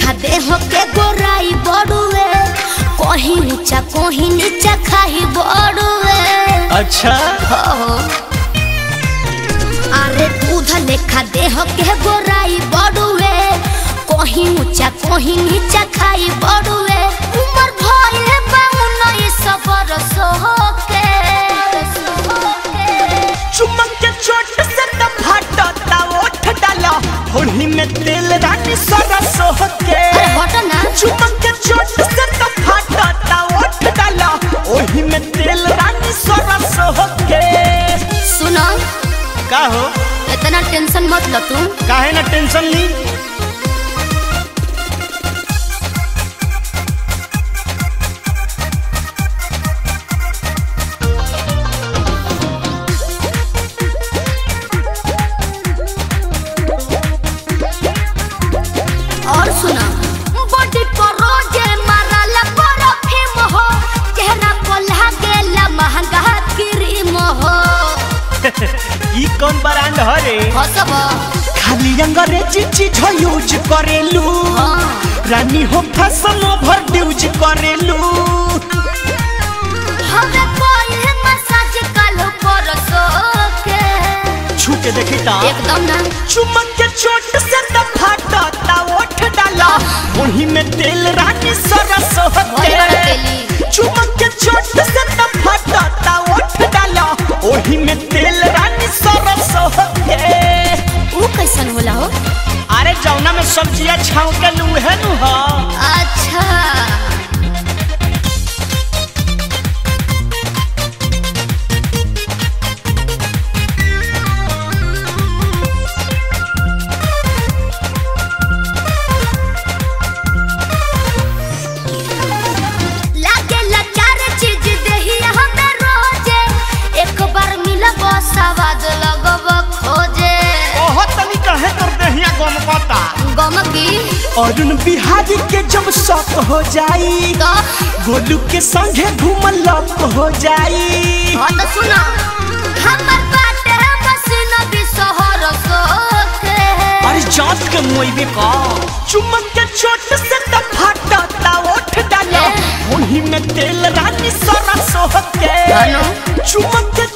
लेखा देह के गोराई बड़ुए कहीं ऊंचा कहीं नीचा खाई बड़ुए अच्छा हो अरे दूध लेखा देह के गोराई बड़ुए कहीं ऊंचा कहीं नीचा खाई बड़ुए उमर भइल बा उन्नीस बरस के चुमक के चोट से त फाटता ओठ डाला होली में तेल रानी सरस होके अरे हटो ना चुमक के चोट से त फाटता ओठ डाला ओही में तेल रानी सरस होके सुनो का हो इतना टेंशन मत लो तुम काहे ना टेंशन ली और सुना बॉडी पर रोजे मारला परफ्यूम हो चेहरा पर लागेला महंगा क्रीम हो ई कौन ब्रांड हरे हसब खाली अंग्रेजी चीज यूज करेलू हाँ। रानी हो फैशन ओवर यूज करेलू हमरा कोई मसाज कालो परसो के छू के देखी ता एकदम ना चुमक के चोट से त फाटता ओठ डाला ओही में तेल रानी सरस भोरे वाला होते तेली चुमक के चोट से त फाटता ओठ डाला ओही में तेल रानी सरस होते ऊ कैसन होला हो अरे जौना में सब्जियां छाव के लूहे नु हो अच्छा लागेला चार चीज देही हमें रोजे एक बार मिलब सवाद लगब खोजे ओहो तनी कहे कर देहिया गम पता गमकी अरुण बिहारी के जब शौक हो जाई तो गोलू के संगे घूमल लप हो जाई हाँ तो सुनो हमर बाटे मसीन भी शहर सोखे अरे जात के मोइबे का चुमक के चोट से त फाटता ओठ डालो ए। उन्हीं में तेल रानी सरस होके हेलो। चुमक के